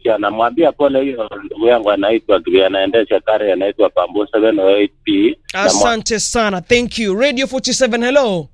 Christian, namwambia pole hiyo ndugu yangu anaitwa anaendesha kare anaitwa Pambo 708P. asante sana thank you radio 47 hello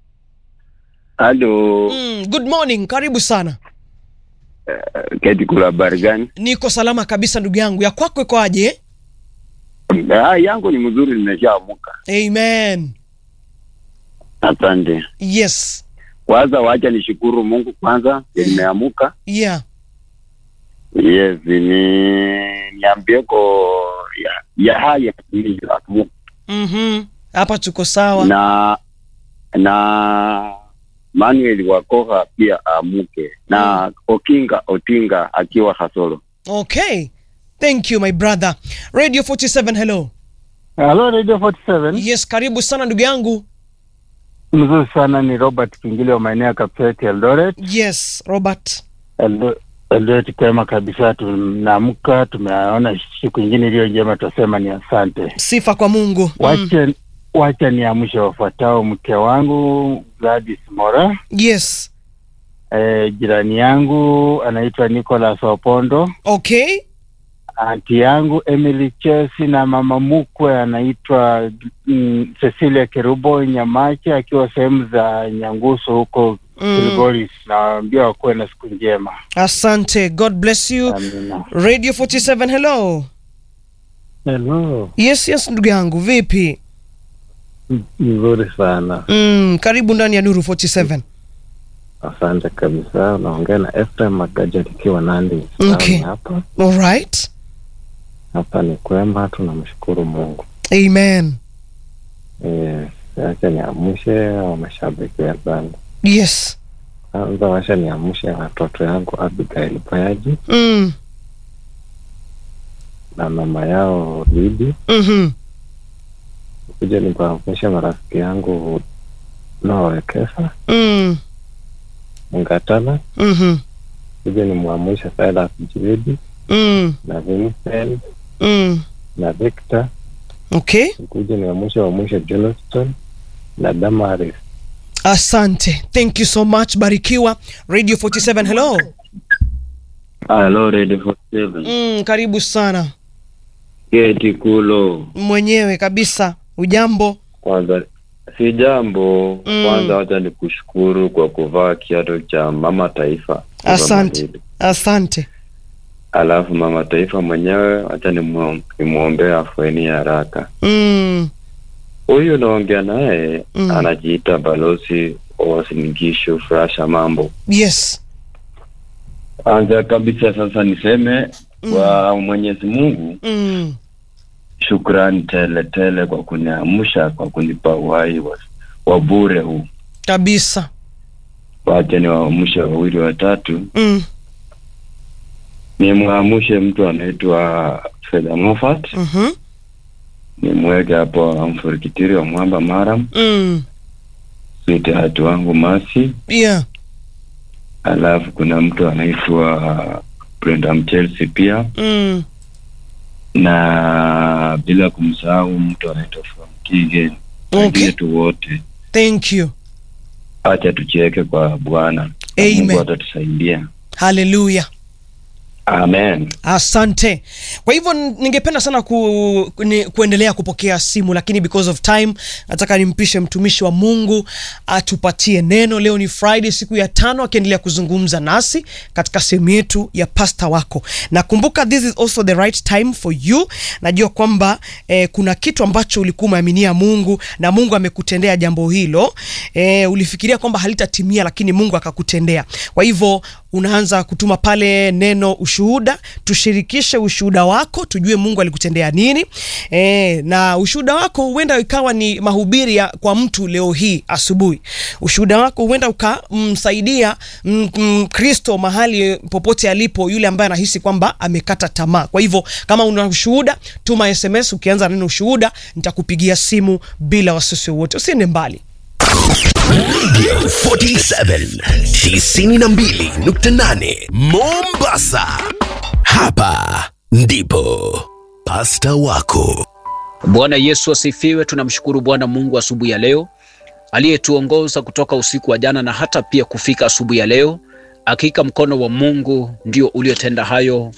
Halo, mm, good morning karibu sana Keti, kuna habari gani? niko salama kabisa ndugu yangu ya kwako iko aje Ah, yangu ni mzuri, nimeshaamuka. amen Asante. yes Kwanza wacha nishukuru Mungu kwanza, nimeamuka. yeah Yes, ni niambieko ya, ya haya niliyoamuka Mhm. hapa tuko sawa na na Manuel Wakoha pia amuke na Okinga Otinga akiwa Hasolo. okay thank you my brother radio 47 hello Halo Radio 47. yes karibu sana ndugu yangu Mzuri sana ni Robert Kingile wa maeneo ya Kapsait Eldoret. yes robert Eldo- Eldoret kwema kabisa, tunaamka tumeona siku ingine iliyo njema, tutasema ni asante. sifa kwa mungu mm. Wacha wacha niamshe wafuatao: mke wangu Gladys Mora, yes e, jirani yangu anaitwa Nicholas Opondo, okay anti yangu Emily Chesi na mama mkwe anaitwa mm, Cecilia Kerubo Nyamache akiwa sehemu za Nyangusu huko mm. Kilgoris. Nawaambia wakuwe na siku njema. asante god bless you Amina. radio 47 hello Hello, yes yes ndugu yangu vipi nzuri sana, mm, karibu ndani ya nuru 47 asante kabisa. Unaongea na Ephraim Magaja nikiwa Nandi Okay. Town hapa alright hapa ni kwema, tunamshukuru Mungu. amen Eh, Acha niamshe wa mashabiki wenzangu yes kwanza, wacha niamshe watoto yangu Abigail Bayaji mm. na mama yao Lidi, mm-hmm. kuja nikuamshe marafiki yangu Noawekesa mm. Mngatala, mm-hmm. kuja nimwamshe Silas Jiridi mm. na Vincent mm. na Victor okay kuja ni wa mwisho wa mwisho Johnston na Damaris. asante thank you so much barikiwa radio 47 hello Hello Radio 47. mm, karibu sana Keti Kulo. mwenyewe kabisa ujambo Kwanza si jambo Mm. kwanza, wacha nikushukuru kwa kuvaa kiatu cha mama taifa. Asante. Malidi. asante Alafu mama taifa mwenyewe wacha nimu- nimwombee afueni ya haraka. mm. Huyu naongea naye Mm. anajiita balozi wa Wasingishu Frasha Mambo. yes Kwanza kabisa sasa niseme Mm. kwa Mwenyezi Mungu mm. shukrani tele tele kwa kuniamsha kwa kunipa uhai wa, wa bure huu. kabisa Wacha niwaamshe wawili watatu, mm. nimwamshe mtu anaitwa Fedha Mofat, mm-hmm. nimweke hapo amfurikitiri wa Mwamba Maram, mm. sweetheart wangu Masi, yeah alafu kuna mtu anaitwa Brenda Mchelsea pia, mm. na bila kumsahau mtu anaitwa Frank Kigen. Okay. Wetu wote thank you acha tucheke kwa Bwana, Na Amen. Mungu atatusaidia. haleluya Amen. asante kwa hivyo n- ningependa sana ku, ni, kuendelea kupokea simu lakini because of time nataka nimpishe mtumishi wa mungu atupatie neno leo ni friday siku ya tano akiendelea kuzungumza nasi katika sehemu yetu ya pasta wako na kumbuka this is also the right time for you najua kwamba eh, kuna kitu ambacho ulikuwa umeaminia mungu na mungu amekutendea jambo hilo eh, ulifikiria kwamba halitatimia lakini mungu akakutendea kwa hivyo unaanza kutuma pale neno ushuhuda tushirikishe ushuhuda wako tujue mungu alikutendea nini e, na ushuhuda wako huenda ikawa ni mahubiri ya, kwa mtu leo hii asubuhi ushuhuda wako huenda ukamsaidia mkristo mahali popote alipo yule ambaye anahisi kwamba amekata tamaa kwa hivyo kama una ushuhuda tuma sms ukianza neno ushuhuda nitakupigia simu bila wasiwasi wowote usiende mbali Radio 47 92.8 Mombasa. Hapa ndipo pasta wako. Bwana Yesu asifiwe. Tunamshukuru Bwana Mungu asubuhi ya leo aliyetuongoza kutoka usiku wa jana na hata pia kufika asubuhi ya leo. Hakika mkono wa Mungu ndio uliotenda hayo